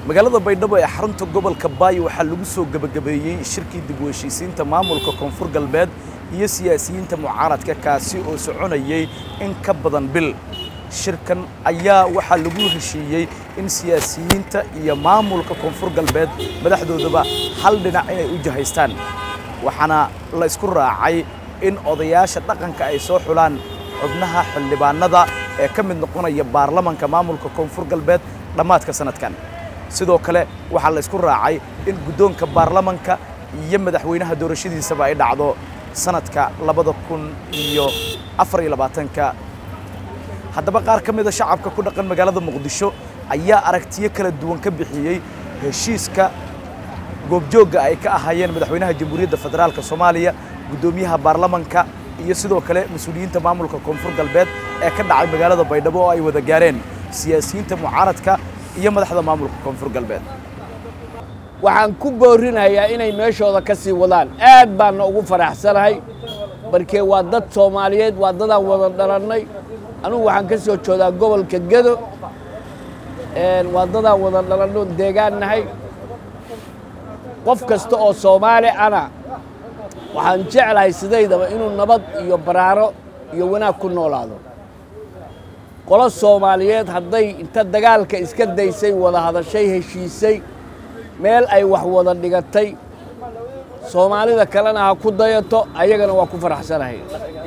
magaalada baydhabo ee xarunta gobolka baayo waxaa lagu soo gebagabeeyey shirkii dib u heshiisiinta maamulka koonfur galbeed iyo siyaasiyiinta mucaaradka kaasi oo soconayey in ka badan bil shirkan ayaa waxaa lagu heshiiyey in siyaasiyiinta iyo maamulka koonfur galbeed madaxdoodaba hal dhinac inay u jahaystaan waxaana la isku raacay in odayaasha dhaqanka ay soo xulaan xubnaha xildhibaanada ee ka mid noqonaya baarlamanka maamulka koonfur galbeed dhammaadka sanadkan sidoo kale waxaa la isku raacay in guddoonka baarlamanka iyo madaxweynaha doorashadiisaba ay dhacdo sanadka labada kun iyo afar iyo labaatanka haddaba qaar ka mida shacabka ku dhaqan magaalada muqdisho ayaa aragtiyo kala duwan ka bixiyey heshiiska goobjoogga ay ka ahaayeen madaxweynaha jamhuuriyadda federaalka soomaaliya guddoomiyaha baarlamanka iyo sidoo kale mas-uuliyiinta maamulka koonfur galbeed ee ka dhacay magaalada baydhabo oo ay wada gaareen siyaasiyiinta mucaaradka iyo madaxda maamulka koonfur galbeed waxaan ku boorinayaa inay meeshooda ka sii wadaan aad baanna ugu faraxsanahay markee waa dad soomaaliyeed waa dadaan wada dhalannay anugu waxaan ka soo joodaa gobolka gedo waa dadaan wada dhalanno deegaan nahay qof kasta oo soomaali ana waxaan jeclahay sidaydaba inuu nabad iyo baraaro iyo wanaag ku noolaado qolo soomaaliyeed hadday inta dagaalka iska daysay wada hadashay heshiisay meel ay wax wada dhigatay soomaalida kalena ha ku dayato ayagana waa ku faraxsanahay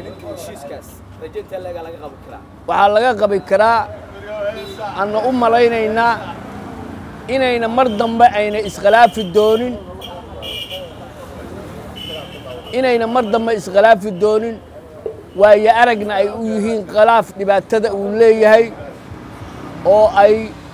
waxaa laga qabi karaa anna u malaynaynaa inayna mar dambe ayna iskhilaafi doonin inayna mar dambe iskhilaafi doonin waayo aragna ay u yihiin khilaaf dhibaatada uu leeyahay oo ay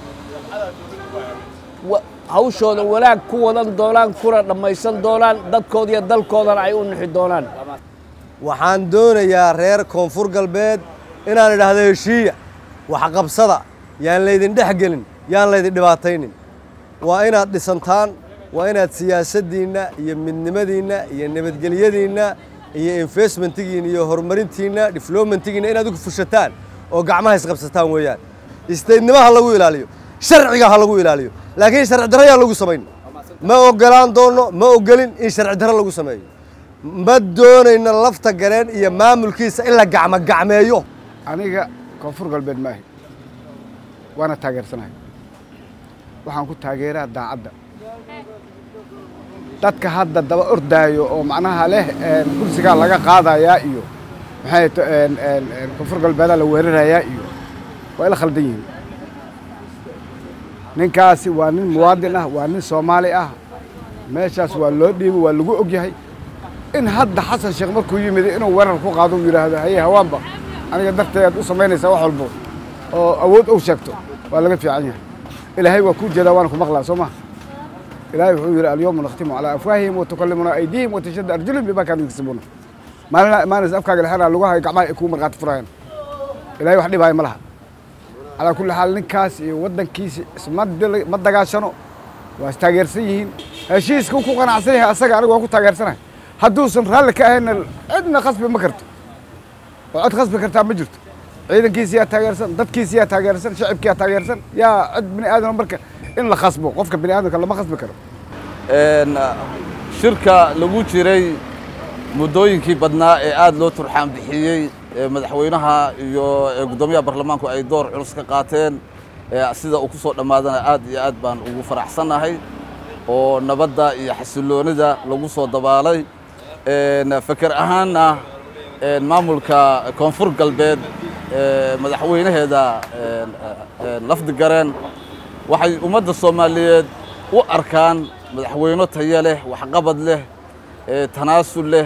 hawshooda wanaag ku wadan doonaan kuna dhammaysan doonaan dadkooda iyo dalkoodana ay u nixi doonaan waxaan doonayaa reer koonfur galbeed inaan idhaahdo heshiiya waxqabsada yaan laydin dhex gelin yaan laydin dhibaataynin waa inaad dhisantaan waa inaad siyaasaddiinna iyo midnimadiinna iyo nabadgelyadiinna iyo investmentigiinna iyo horumarintiinna diflomentigiinna inaad ugu fushataan oo gacmaha isqabsataan weeyaan istaydnimo ha lagu ilaaliyo sharciga ha lagu ilaaliyo laakiin sharci darro yaan lagu samayn ma ogolaan doonno ma ogolin in sharci darro lagu sameeyo ma doonayno lafta gareen iyo maamulkiisa in la gacmo gacmeeyo aniga koonfur galbeed maahi waana taageersanahay waxaan ku taageeraa daacadda dadka hadda daba ordaayo oo macnaha leh kursigaa laga qaadayaa iyo maxay koonfur galbeedaa la weerarayaa iyo waa ila khaldan yihiin ninkaasi waa nin muwaadin ah waa nin soomaali ah meeshaas waa loo dhiibo waa lagu ogyahay in hadda xasan sheekh markuu yimid inuu weerar ku qaado uu yidhaahdo haye hawaanba aniga darteed u samaynaysaa wax walbo oo awood ou sheegto waa laga fiican yahay ilaahay waa kuu jeedaa waana ku maqlaa soo maha ilaahay wuxuu yidhi alyawma nakhtimu calaa afwaahihim watukallimuna aydihim watashadda arjulihim bimaa kaanuu yaksibuuna maalina maanas afkaaga lexanaa lagu hayo gacmaha ay kuu markhaati furayaan ilaahay wax dhibaayo ma laha calaa kulli xaal ninkaas iyo waddankiisa isma ma dagaashano waa istaageersan yihiin heshiiska ku qanacsan yahay asaga anigu waan ku taageersanahay hadduusan raalli ka ahayna cidna khasbi ma karto oo cid khasbi kartaa ma jirto ciidankiisa yaa taageersan dadkiisa yaa taageersan shacibka yaa taageersan yaa cid bini aadama marka in la khasbo qofka bini aadamka lama khasbi karo shirka lagu jiray muddooyinkii badnaa ee aada loo turxaan bixiyey madaxweynaha iyo guddoomiyaha baarlamaanku ay door culus ka qaateen sida uu ku soo dhammaadana aad iyo aad baan ugu faraxsannahay oo nabadda iyo xasilloonida lagu soo dabaalay feker ahaanna maamulka koonfur galbeed madaxweynaheeda lafdigareen waxay ummadda soomaaliyeed u arkaan madaxweyno tayo leh waxqabad leh tanaasul leh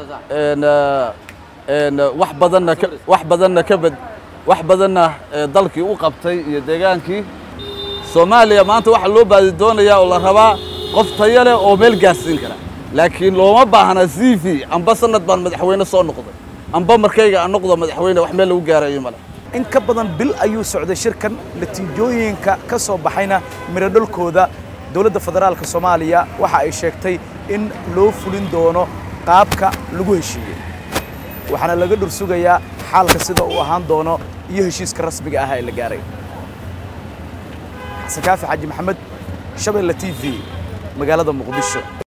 wax badanna wax badanna ka bad wax badanna dalkii u qabtay iyo deegaankii soomaaliya maanta waxaa loo baadi doonayaa oo la rabaa qof tayo leh oo meel gaarsiin kara laakiin looma baahna c v amba sanad baan madaxweyne soo noqday amba markayga aan noqdo madaxweyne wax meel lagu gaarayo male in ka badan bil ayuu socday shirkan natiijooyinka ka soo baxayna miradholkooda dowladda federaalka soomaaliya waxa ay sheegtay in loo fulin doono qaabka lagu heshiiyey waxaana laga dhur sugayaa xaalka sida uu ahaan doono iyo heshiiska rasmiga ah ee la gaaray xasan kaafi xaaji maxamed shabeelle t v magaalada muqdisho